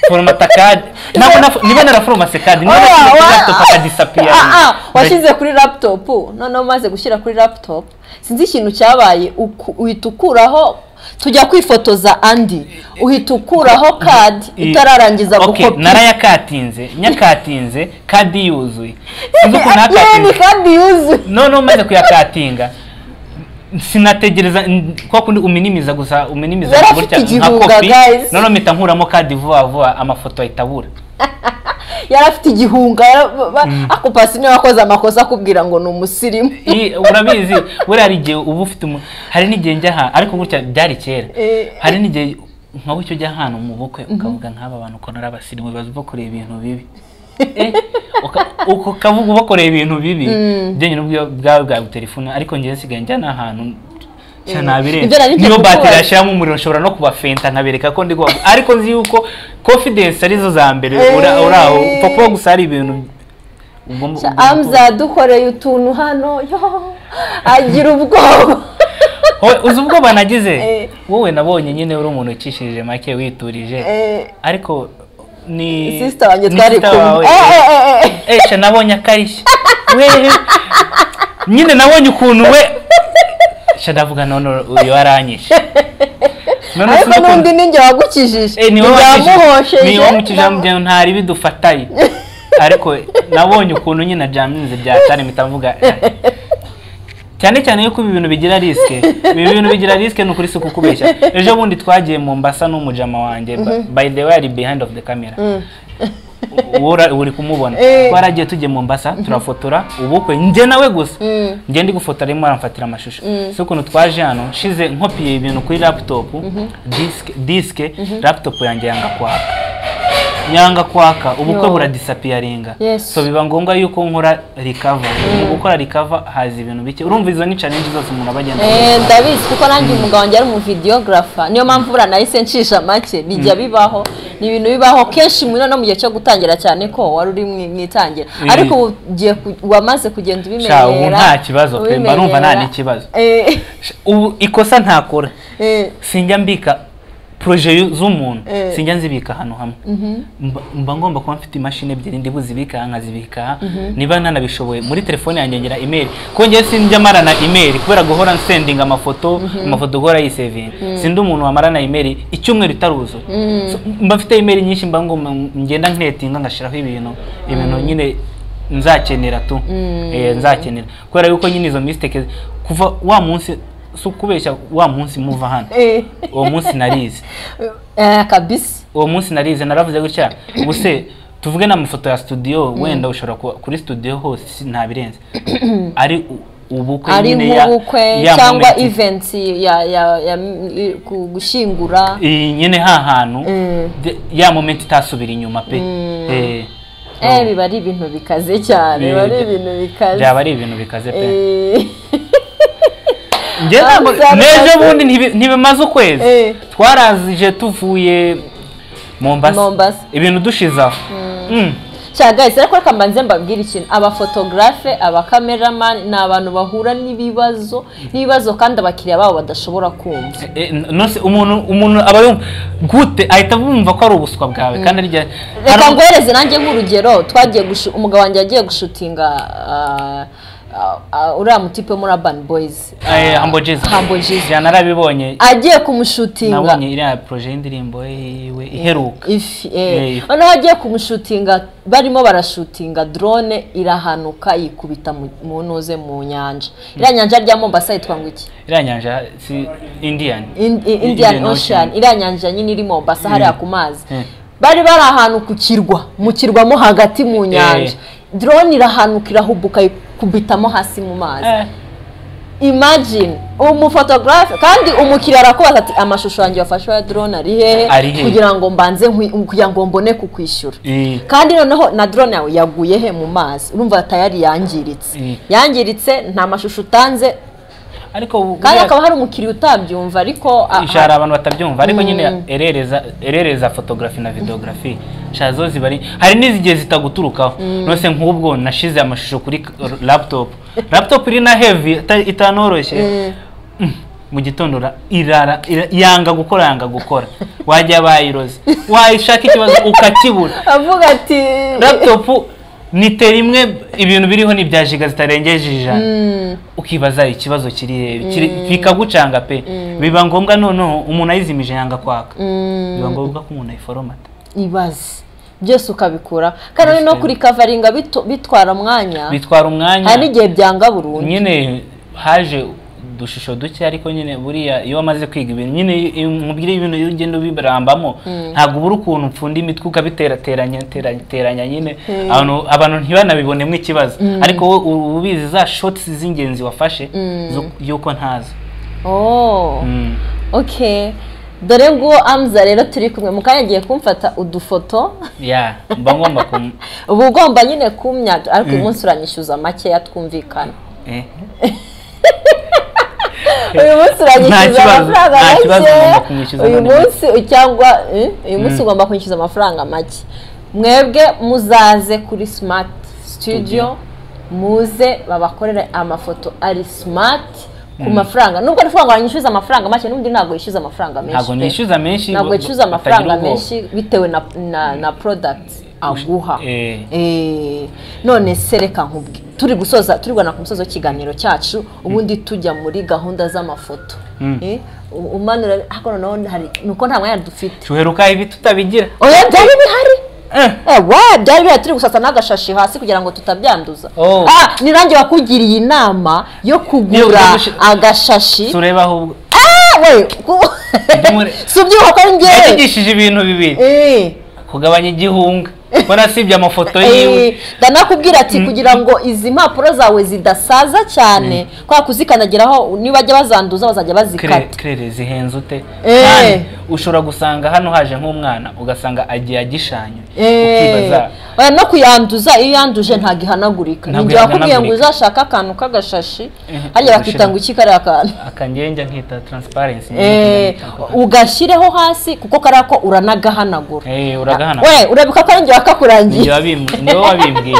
foromatakadi ntabwo nafo- niba naraforomase kadi niba Oya, nashyize kuri wa- laptop akadisapira Ah, ah, washyize kuri laptop noneho umaze gushyira kuri laptop sinzi ikintu cyabaye uku- uhita ukuraho tujya kwifotoza andi uhita ukuraho kadi utararangiza okay, gukopira narayakatinze nyakatinze kadi yuzuye sinzi ukuntu yeni nakatinze kadi yuzuye noneho umaze kuyakatinga sinategereza n- kwa kundi uminimiza gusa uminimiza Yari afite igihunga, guys. noneho mpita nkuramo kadi vuba vuba amafoto ahita abura yari afite igihunga yara- ba- ba- ako pasi niwe wakoze amakosa akubwira ngo ni umusirimu I- urabizi buriya hari igihe uba ufite umu- hari n'igihe njya aha ariko gutya byari kera Eh. hari n'igihe nka gutyo ujya ahantu mu bukwe ukavuga nk'aba bantu ukuntu ari abasirimu bazi bakoreye ibintu bibi Eh, uka- uka- ukavuga ubakoreye ibintu bibi ibyo nyine ubwo bwawe bwagutelefone ariko njyewe nsigaye njya n'ahantu nshya Ibyo nabirenze nari ngiye niyo batiri kukubaza. yashyiramo umuriro nshobora no kubafenta nkabereka ko ndi kubavuga ariko nzi yuko confidence arizo za mbere Eh. ura- uri aho upfa kuba gusa hari ibintu ugomba Sha- ugomba kuba- amza dukoreye utuntu hano yo agira ubwoba Wowe uzi ubwoba nagize Eh. wowe nabonye nyine uri umuntu ucishije make witurije Eh, ariko ni sisita wanjye ni twari sisita kumwe wawe, Eh, eh. eh, eh, eh. Eh, sha nabonye akarishya wehe nyine nabonye ukuntu we sha ndavuga none uyu aranyishe None ariko sinzi ukuntu- n'undi ni njye wagukijije Eh, niwe wakijije- niwe wamukijije ndamu- mu ntari bidufatanye ariko nabonye ukuntu nyine jaminze byatari mpita mvuga eh. cyane cyane yuko ibi bintu bigira risike ibi bintu bigira risike ni ukuri si ukukubeshya ejo bundi twagiye mu mbasa n'umujama wanjye ba- by the way ari behind of the camera U- ura- uri kumubona Eh. twaragiye tugiye mu mbasa turafotora ubukwe njye nawe gusa Mm. njye ndi gufotora arimo aramfatira amashusho si ukuntu twaje hano nshize nkopiye ibintu kuri laptop disike disike laptop yanjye yanga kwaka yanga kwaka ubukwe Yo. buradisapiyaringa Yes. so biba ngombwa yuko nkora recover mu gukora recover haza ibintu bike urumva izo ni challenge zose umuntu aba agenda Eh, ahuye ndabizi kuko nanjye umugabo wanjye ari umuvideogarafa niyo mpamvu buriya nahise ncisha make bijya bibaho ni ibintu bibaho kenshi muri no mu gihe cyo gutangira cyane ko wari uri mu- mu itangira Eh. ariko ubu ugiye ku- wamaze kugenda ubimenyera Sha, ubu nta kibazo pe, mba numva nta ubimenyera. n'ikibazo. Eh, nawe. ubu ikosa ntakora eh, sinjya mbika proje y'u- z'umuntu Eh. sinjya nzibika ahantu hamwe Mba- mba ngomba kuba mfite imashini ebyiri ndi buzibika aha nkazibika aha niba nanabishoboye muri telefone yanjye ngira email kuko njyewe sinjya marana email kubera guhora nsendinga amafoto amafoto guhora yisevinga sindi umuntu wamarana email icyumweru itaruzura So, mba mfite email nyinshi mba ngomba ngenda nketinga ngashyiraho ibintu ibintu nyine nzakenera tu Eh, nzakenera kubera yuko nyine izo mistake kuva wa munsi si ukubeshya wa munsi muva hano eh. uwo munsi narize Eh, kabisa uwo munsi narize naravuze gutya ubuse tuvuge n'amafoto ya studio wenda ushobora kuba kuri studio hose si- nta birenze ari u- ubukwe ari nyine ya- nk'ubukwe ya cyangwa moment. events ya ya ya i- ku- gushyingura iyi nyine ha hantu Mm. de- ya moment itasubira inyuma pe Eh, so, eh biba ari ibintu bikaze cyane biba ari Bi- ibintu bikaze byaba ari ibintu bikaze pe Eh, njye Ah, ntabwo bizaba n'ejo bikaze. bundi ntibi- ntibimaze ukwezi Eh. twarazije tuvuye Mombasa Mombasa. ibintu dushize aho Mm. cyagahise ariko reka mbanze mbabwire ikintu abafotogarafe abakameramani ni abantu bahura n'ibibazo n'ibibazo kandi abakiriya babo badashobora kumva Eh, n- nonse umuntu umuntu aba yumva gute ahita bumva ko ari ubuswa bwawe kandi arya reka hari- ngohereze nanjye nk'urugero twagiye gushu- umugabo wanjye yagiye gushutinga ah, ah, ah, uriya mutipe muri urban boys eh, Humble Jesus Humble Jesus. Jana narabibonye agiye kumushutinga nabonye iriya proje y'indirimbo yiwe iheruka ifi Eh, eh ifi. noneho agiye kumushutinga barimo barashutinga drone irahanuka yikubita mu- mu ntuze mu nyanja iriya nyanja rya mombasa yitwa ngo iki iriya nyanja si indian In- i- Indian indian Ocean. ocean iriya nyanja nyine iri mombasa hariya ku mazi Mm. bari bari ahantu ku kirwa mu kirwa mo hagati mu nyanja drone irahanuka irahubuka yikubitamo hasi mu mazi Eh, imagine umufotogarafe kandi umukiriya arakubaza ati amashusho yanjye wafashe ya drone ari hehe Ari hehe?" kugira ngo mbanze nkwi- kugira ngo mbone kukwishyura eh, kandi noneho na drone yawe yaguye he mu mazi urumva tayari yangiritse Mm. yangiritse nta mashusho utanze ariko ubu- kandi hakaba hari umukiriya utabyumva ariko a- a- ijara abantu batabyumva ariko nyine Mm. erereza erereza photography na videography sha zo zibari hari n'izigihe zitaguturukaho nose nk'ubwo nashize amashusho kuri k- laptop laptop iri na heavy ita- itanoroshye Mm. Mm. mu gitondo ra- irara ira- yanga gukora yanga gukora wajya bayiroze wayishaka ikibazo ukakibura avuga ati laptop nite rimwe ibintu biriho ni ibya jiga zitarengeje ijana Mm, ukibaza ikibazo kiri hehe kiri- bikagucanga pe biba ngombwa noneho umuntu ayizimije yanga kwaka mm, biba ngombwa ko umuntu ayiforomata ibaze byose ukabikura kandi no kuri kavaringa bitu- bitwara umwanya bitwara umwanya hari n'igihe byanga burundu nyine haje udushusho duke ariko nyine buriya iyo wamaze kwiga ibintu nyine iyo umubwire ibintu iyo ugenda ubirambamo ntabwo ubura ukuntu upfunda imitwe ukabiterateranya teranya- teranya nyine abantu- abantu ntibanabibonemo ikibazo ariko wowe uba ubizi za shotsi z'ingenzi wafashe zo- y'uko ntazo Oh, Mm. okay dore nguwo amza rero turi kumwe mu kanya agiye kumfata udufoto ya mba ngomba kum uba ugomba nyine kumya ariko uyu munsi uranyishyuza makeya twumvikana eh. uyu munsi uranyishyuza Nta kibazo, amafaranga nta kibazo, ugomba make kumwishyuza uyu abandi munsi cyangwa eh, uyu munsi ugomba kwishyuza amafaranga make mwebwe muzaze kuri smart studio Studio. muze babakorere amafoto ari smart ku mafaranga nubwo ari kuvuga ngo aranyishyuza amafaranga make n'ubundi ntabwo yishyuza amafaranga menshi ntabwo pe. nishyuza menshi ntabwo ba- batagira yicuza amafaranga ubwoba. menshi bitewe na na, na product aguha Eh. Eh, none se reka nkubwe turi gusoza turi kugana ku musozi w'ikiganiro cyacu ubundi tujya muri gahunda z'amafoto Mm. Eh, u- umanura ariko noneho hari nuko nta mwanya dufite tuheruka ibi tutabigira oya byari bihari Eh. Eh, wa byari bihari turi gusasa n'agashashi hasi kugira ngo tutabyanduza Oh. ah ni nanjye wakugiriye inama yo Yo kugura kugushi- agashashi tureba aho ubwo ah we ku- Ndumure- si ubyibuha ko ari njyewe yatugishije ibintu bibiri Eh. kugabanya igihunga mbona sibye amafoto Eh, yiwe ndanakubwira ati kugira ngo izi mpapuro zawe zidasaza cyane kubera kuzikandagiraho nibajya bazanduza bazajya Kre- bazikata krere zihenze ute Eh. kandi ushobora gusanga hano haje nk'umwana ugasanga agiye agishanya ukibaza Eh, oya no kuyanduza iyo uyanduje ntabwo ihanagurika Ntabwo ninjye wakubwiye ngo ihanagurika. uzashake akantu k'agashashi Eh, hariya bakita ugashyira. ngo iki kariya kantu akangenja nkita transparency Eh, ugashyireho hasi kuko kariya ko uranagahanagura Eh, uragahana we urabika ko ari njye Ni wakakurangiye wowe wabimbwiye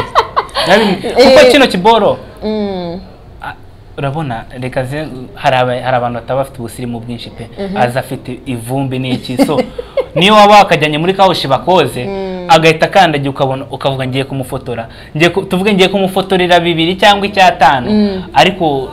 Nabim- Eh. kuko kino kiboro Mm, Ah, urabona reka ze hari aba- hari abantu bataba bafite ubusirimu bwinshi pe aza afite ivumbi n'iki so niyo waba wakajyanye muri kawushi bakoze agahita akandagiye ukabona ukavuga ngiye kumufotora Ngiye ku- tuvuge ngiye kumufotorera bibiri cyangwa icyatanu ariko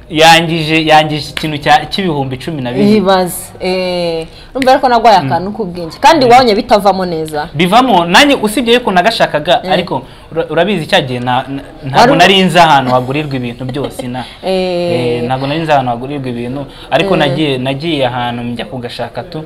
yangije yangije ikintu cya- cy'ibihumbi cumi na bibiri yibaze eee numva ariko nagwaye akantu k'ubwenge kandi wabonye bitavamo neza bivamo nanjye usibye yuko nagashakaga Mm. ariko ura- urabizi cya gihe na- na- ntabwo Wari- nari nzi ahantu hagurirwa ibintu byose na Eh. Eh, ntabwo nari nzi ahantu hagurirwa ibintu ariko Eh. nagiye nagiye ahantu njya kugashaka tu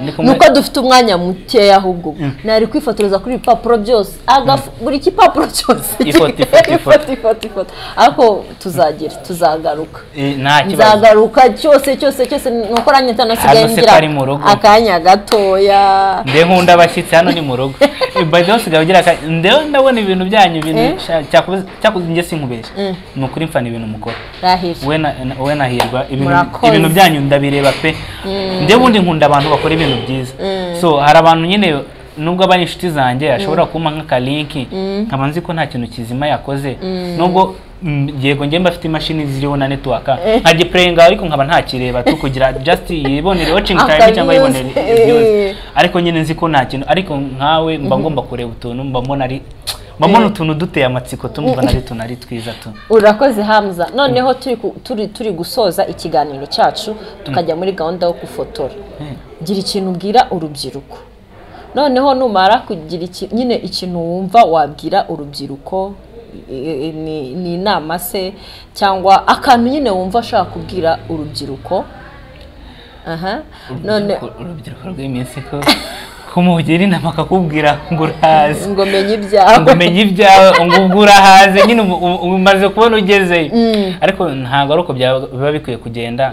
Ndi kumwe- nuko dufite umwanya mukeya ahubwo nari kwifotoreza kuri ibi bipapuro byose agafu buri gipapuro cyose Ifoto, ifoto, ifoto. ifoto ifoto ifoto ariko tuzagira tuzagaruka Eh, nta kibazo nzagaruka cyose cyose cyose nuko nanjye ntanasigaye Hano se ngira kari mu rugo. akanya gatoya nde nkunda abashyitsi hano ni mu rugo by the way usigaye ugira aka ndewe ndabona ibintu byanyu Eh. ibintu sha- cyakoze cyakoze njye sinkubeshya Mm. ni ukuri mfana ibintu mukora rahira we na- na- we nahirwa ibintu Murakoze. ibintu byanyu ndabireba pe nde bundi nkunda abantu bakora ibintu byiza Mm. so hari abantu nyine nubwo aba ari inshuti zanjye ashobora kumpa nk'akalinki nkaba nzi ko nta kintu kizima yakoze nubwo mm, yego njye mba afite imashini ziriho na netwaka nka gipureyinga ariko nkaba ntakireba tu kugira just yibonere watching time Akabizi. cyangwa yibonere views Eh. ariko nyine nzi ko nta kintu ariko nkawe mba ngomba kureba utuntu mba mbona ari mba mbona Eh. utuntu duteye amatsiko tumva nari tunari twiza tu urakoze hamza noneho turi ku- turi turi gusoza ikiganiro cyacu tukajya muri gahunda yo gufotora Eh. gira ikintu ubwira urubyiruko noneho numara kugira iki- nyine ikintu wumva wabwira urubyiruko i- i- ni- ni inama se cyangwa akantu nyine wumva ashaka kubwira urubyiruko aha none urubyiruko urubyiruko rw'iminsi ko kumugira inama akakubwira ngo urahaze ngo menye ibyawe ngo umenye ibyawe ngo ubwo urahaze nyine ubu- ubu- ubu umaze kubona ugezeyo ariko ntabwo ari uko byaba- biba bikwiye kugenda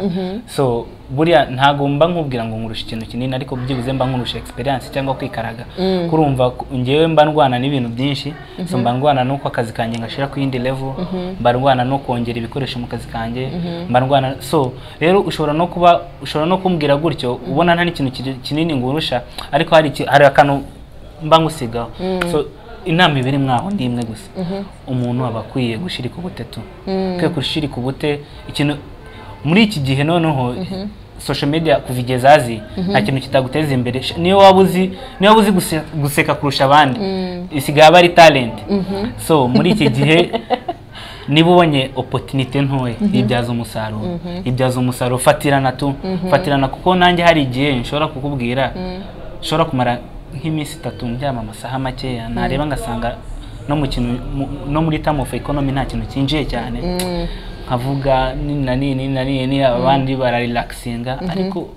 so buriya ntabwo mba nkubwira ngo nkurusha ikintu kinini ariko byibuze mba nkurusha experience cyangwa kwikaraga kurumva ku- ngewe mba ndwana n'ibintu byinshi so mba ndwana n'uko akazi kanjye ngashira ku yindi level mba ndwana no kongera ibikoresho mu kazi kanjye mba ndwana so rero ushobora no kuba ushobora no kumbwira gutyo ubona nta n'ikintu kiri- kinini ngurusha ariko hari iki- hari akantu mba ngusigaho so inama ibiri mwaho ni imwe gusa umuntu aba akwiye gushirika ubute tu akwiye gushirika ubute ikintu muri iki gihe noneho social media kuva igihe zazi nta kintu kitaguteza imbere Sh- niyo waba uzi niyo waba uzi guse- guseka kurusha abandi isigaye aba ari talent so muri iki gihe niba ubonye opportunity ntoya ibyaza umusaruro ibyaza umusaruro fatirana tu fatirana kuko nanjye hari igihe nshobora kukubwira nshobora kumara nk'iminsi itatu ndyama amasaha makeya nareba ngasanga no mu kintu mu- no muri term of economy nta kintu cyinjiye cyane nkavuga nini na nini na nini abandi bararelaxinga ariko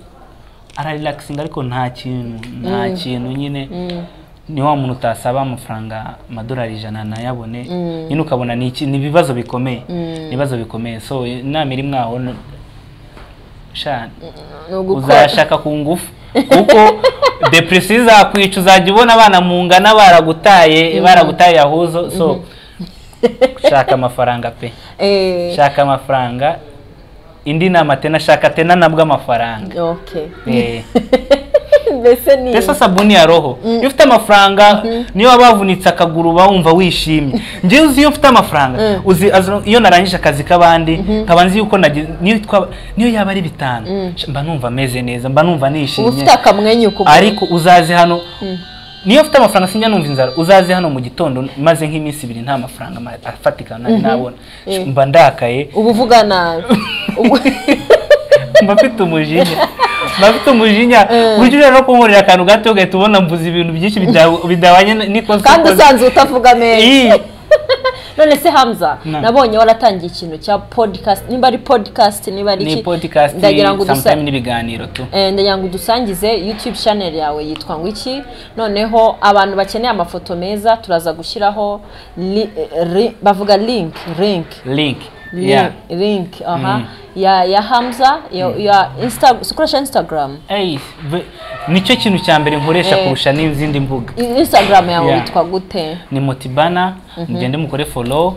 ararelaxinga ariko nta kintu nta kintu nyine ni wa muntu utasaba amafaranga amadolari ijana nayabone nyine ukabona ni iki- ni ibibazo bikomeye ni ibibazo bikomeye so inama iri mwaho no- sha ni ugukora uzashaka ku ngufu kuko depresiyo izakwica uzajya ubona abana mu ngana baragutaye baragutaye yahuzo so shaka amafaranga pe Eh, shaka amafaranga indi nama tena shaka tena nabwo amafaranga okay Eh. mbese ni mbese sabuni ya roho iyo ufite amafaranga niyo waba wavunitse akaguru uba wumva wishimye njyewe uzi iyo mfite amafaranga uzi azo- iyo narangije akazi k'abandi nkaba nzi yuko nagize niyo twaba- niyo yaba ari bitanu mba numva ameze neza mba numva uba nishimye ufite akamwenyu ku muntu. ariko uzaze hano niyo ufite amafaranga sinjya numva inzara uzaze hano mu gitondo maze nk'iminsi ibiri nta mafaranga ma- afatika nari nabona Eh. mba ndakaye uba uvuga nabi Ubu- mba mfite umujinya mba mfite umujinya buryo ushobora no kunkorera akantu gato ugahita ubona mvuze ibintu byinshi bida- bidabanye n'ikosa kandi ukoze. usanzwe utavuga neza Iyi, none se hamza Na. nabonye waratangiye ikintu cya podcast nimba ari podcast niba ari ni iki podcast ndagira ngo udusa- sometime n'ibiganiro tu Eh, ndagira ngo udusangize youtube channel yawe yitwa ngo iki noneho abantu bakeneye amafoto meza turaza gushyiraho li, eh, ri, bavuga link link link Link- yeah link aha Mm. ya ya hamza ya, ya Insta- si ukoresha instagram Ey, ve- nicyo kintu cya mbere nkoresha Eh. kurusha n'izindi mbuga instagram yawe Yeah. yitwa gute ni motibana mugende mukore follow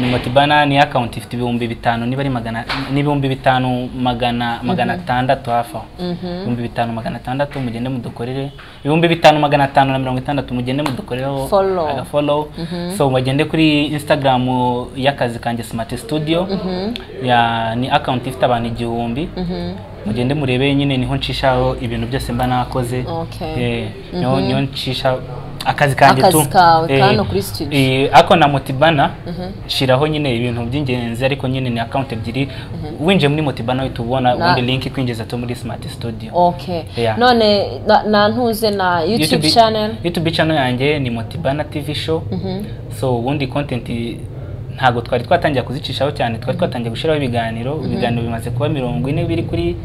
ni motibana ni account ifite ibihumbi bitanu niba ari magana n'ibihumbi bitanu magana magana atandatu hafi aho ibihumbi bitanu magana atandatu mugende mudukorere ibihumbi bitanu magana atanu na mirongo itandatu mugende mudukorereho Follow. agafollow so bagende kuri instagram y'akazi kanjye smart studio ya ni account ifite abantu igihumbi mugende murebe nyine niho ncishaho ibintu byose mba nakoze Okay. Eh, niho niho ncisha akazi kanjye Akazi kawe, Eh, kano kuri studio. eh, ako na motibana shiraho nyine ibintu by'ingenzi ariko nyine ni account ebyiri winjiye muri motibana uhita ubona Na- ubundi link ikwinjiza to muri smart studio okay Yeah. none na- na ntuze na youtube channel youtube channel yanjye ni motibana tv show Mhm. so ubundi content i- ntabwo twari twatangira kuzicishaho cyane twari twatangiye gushyiraho ibiganiro ibiganiro bimaze kuba mirongo ine biri kuri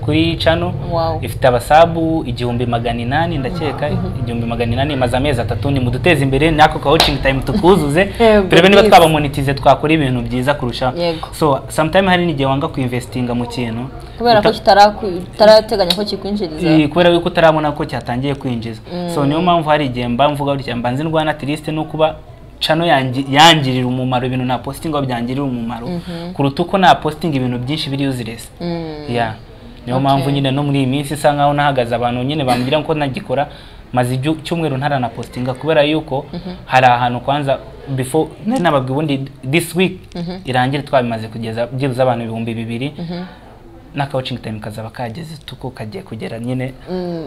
kuri channel Wow. ifite abasabu igihumbi magana inani ndakeka igihumbi magana inani imaze amezi atatu ni muduteze imbere n'ako ka watching time tukuzuze Yego, turebe niba please. twabamonitize twakora ibintu byiza kurushaho Yego. so sometime hari n'igihe wanga kuinvestinga mu kintu kubera ko Uta- kitaraku- kitarateganya ko kikwinjiriza Eh, kubera yuko utarabona ko cyatangiye kwinjiza so niyo mpamvu hari igihe mba mvuga gutya mba nzi ndwana triste no kuba cano yangi- yangirira umumaro ibintu na postinga byangirira umumaro kuruta uko na postinga ibintu byinshi biri useless Mm. yeah niyo Okay. mpamvu nyine no muri iyi minsi isa nkaho nahagaze abantu nyine bambwira ko nagikora maze igyu- cyumweru ntaranapostinga kubera yuko hari ahantu kwanza before nari nababwiye ubundi this week irangire twabimaze kugeza byibuze abantu ibihumbi bibiri na coaching time kazaba kageze tuko kagiye kugera nyine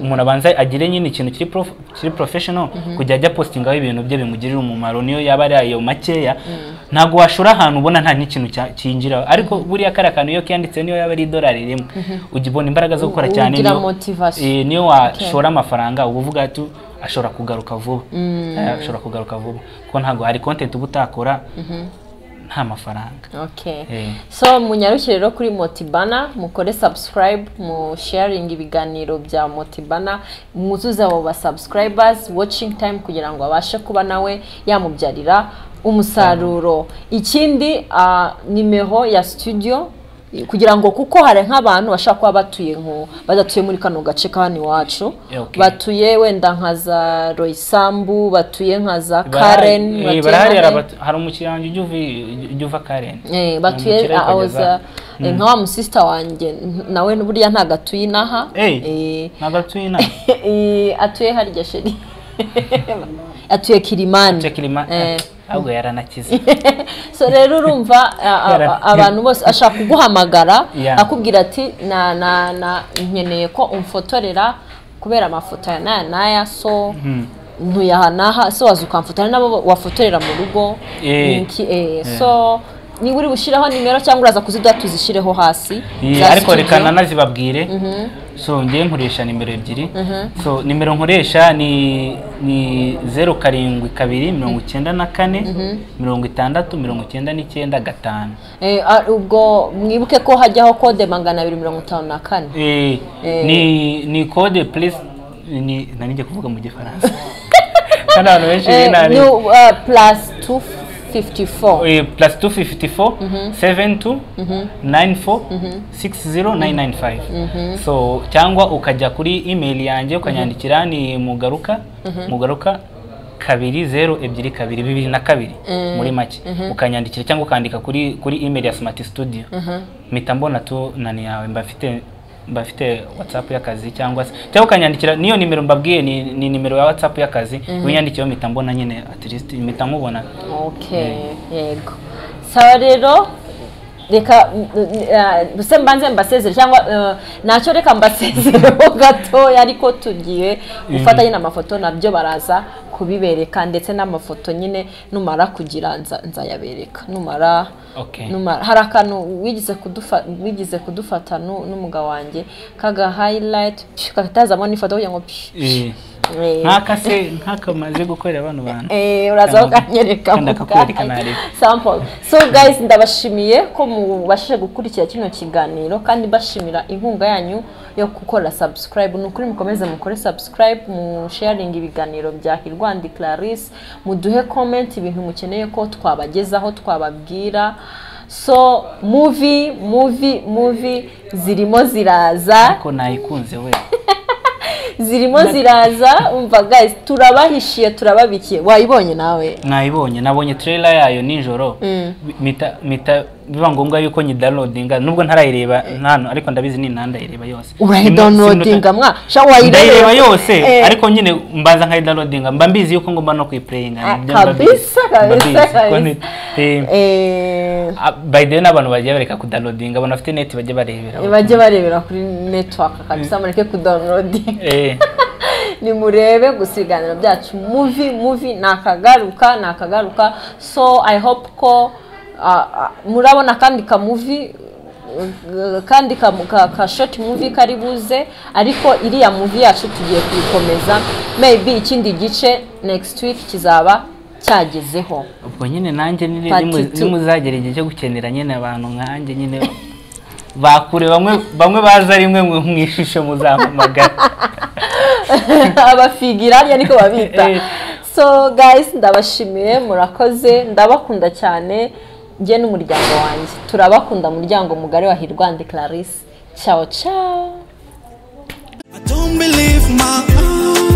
umuntu abanza agire nyine ikintu kiri prof- kiri professional kujya ajya postingaho ibintu bye bimugirira umumaro niyo yaba ari ayo makeya ntabwo washura ahantu ubona nta n'ikintu cya- cyinjiraho ariko buriya kariya kantu iyo kiyanditseho niyo yaba ari idolari rimwe ujya ubona imbaraga zo gukora U- cyane ugira niyo- motivation. eh, niyo washora amafaranga uba uvuga ati ashobora kugaruka vuba Eh, ashobora kugaruka vuba kuko ntabwo hari content uba utakora nta mafaranga okay Eh. so munyarukire rero kuri motibana mukore subscribe mu sharing ibiganiro bya motibana mwuzuze abo ba subscribers watching time kugira ngo abashe kuba nawe yamubyarira umusaruro ikindi ah, nimero ya studio kugira ngo kuko hari nk'abantu bashobora kuba batuye nko badatuye muri kano gace ka hano iwacu Okay. batuye wenda nka za royisambu batuye nka za Barahari- karen eh, batuye barahari nka he? harabatu- hari umukiriya wanjye ujya uvi- ujya uva karen Eh, Ni batuye umukiriya ariko awoza ageza- nka wa musisita wanjye n- nawe buriya ntabwo atuye inaha Eh, ntabwo atuye inaha Eh, eh, atuye harya sheri atuye kirimani kirima Eh. ahubwo yaranakize so rero urumva a- a- Yara- abantu bose ashaka kuguhamagara Yeah. akubwira ati na na na nkeneye ko umfotorera kubera amafoto ya naya naya so ntuye aha n'aha so waza ukamfotora nabo wafotorera mu rugo Eh. Ni iki- eh, so niba uri bushireho nimero cyangwa uraza kuzirya tuzishireho hasi Eh, za ariko studio. reka nanazibabwire so ngiye nkoresha nimero ebyiri so nimero nkoresha ni ni zeru karindwi kabiri mirongo icyenda na kane mirongo itandatu mirongo icyenda n'icyenda gatanu Eh, a- ubwo mwibuke ko hajyaho kode magana abiri mirongo itanu na kane Eh, Eh. ni ni kode plus ni nanijye kuvuga mu gifaransa kandi abantu benshi Eh, binabi ni, uh, plus 254 Eh, plus 254 72 94 60 995 so cyangwa ukajya kuri email yanjye ukanyandikira ni mugaruka mugaruka kabiri zero ebyiri kabiri bibiri na kabiri muri make ukanyandikira cyangwa ukandika kuri kuri email ya smart studio mpita mbona tu nani yawe mba mfite mba mfite whatsapp y'akazi cyangwa se cyangwa ukanyandikira niyo nimero mbabwiye ni, ni nimero ya whatsapp y'akazi winyandikiyeho mpita mbona nyine at least mpita nkubona okay yego sawa rero reka mm, mm, uh, se mbanze mbasezere cyangwa uh, nacyo reka mbasezereho gatoya ariko tugiye gufata nyine amafoto nabyo baraza kubibereka ndetse n'amafoto nyine numara kugira nza- nzayabereka numara Okay. numara hari akantu wigeze kudufa wigeze kudufata nu- n'umugabo wanjye kaga highlight psh, katazamo n'ifoto kugira ngo psh, psh. Eh. Eh, nk'aka se nk'akamaze gukorera bano bantu Eh, uraza Kandi- ukanyereka kandi mu akakwereka bwayo. nareba. Sample. so guys ndabashimiye ko mubashije gukurikira kino kiganiro kandi bashimira inkunga yanyu yo gukora subscribe ni ukuri mukomeze mukore subscribe mu sharing ibiganiro bya hirwandi clarisse muduhe comment ibintu mukeneye ko twabagezaho twababwira so muvi muvi muvi zirimo ziraza ariko nayikunze we zirimo ziraza umva guys turabahishiye turababikiye wayibonye nawe mwayibonye nabonye trailer yayo nijoro mita mita biba ngombwa yuko nyidownloadinga nubwo ntarayireba ntantu ariko ndabizi ni nandayireba yose urayidonodinga mwa sha wayireba ndayireba yose Eh, ariko nyine mbanza nkayidownloadinga mba mbizi yuko ngomba no kuyipurayinga ah, kabisa kabisa kabisa Eh, by the way n'abantu bagiye bareka kudownloadinga abantu bafite neti bajya barebera bajye barebera kuri network kabisa mureke kudownloadinga nimurebe gusa ibiganiro byacu muvi muvi nakagaruka nakagaruka so i hope ko ah, ah, murabona kandi kamuvi eh, kandi ka, ka, ka short movie kari buze ariko iriya movie yacu tugiye kuyikomeza maybe ikindi gice next week kizaba cyagezeho ubwo nyine nanjye nyine Part nimu- two. nimuzagera igihe cyo gukenera nyine abantu nkanjye nyine bakure bamwe bamwe baza rimwe mwe mu ishusho muzampamagara abafigirariya niko babita Eh. so guys ndabashimiye murakoze ndabakunda cyane njye n'umuryango wanjye turabakunda muryango mugari wa hirwande clarisse ciao ciao I don't believe my eyes.